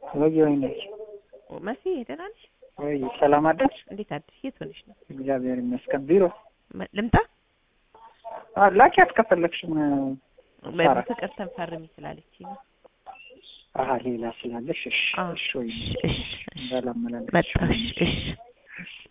ወይ ወይኔ መሲ ደህና ነሽ? ወይ ሰላም አደርሽ? እንዴት አደርሽ? የት ሆነሽ ነው? እግዚአብሔር ይመስገን። ቢሮ መ- ልምጣ? አ ላኪያት ከፈለግሽም ሳራ። በፍቅር ተንፈርሚ ስላለች ነው። አሀ ሌላ ስላለሽ እሺ አዎ። እሺ ወይ እሺ፣ እሺ፣ እሺ። እንዳላመላለስሽ መጣሽ? እሺ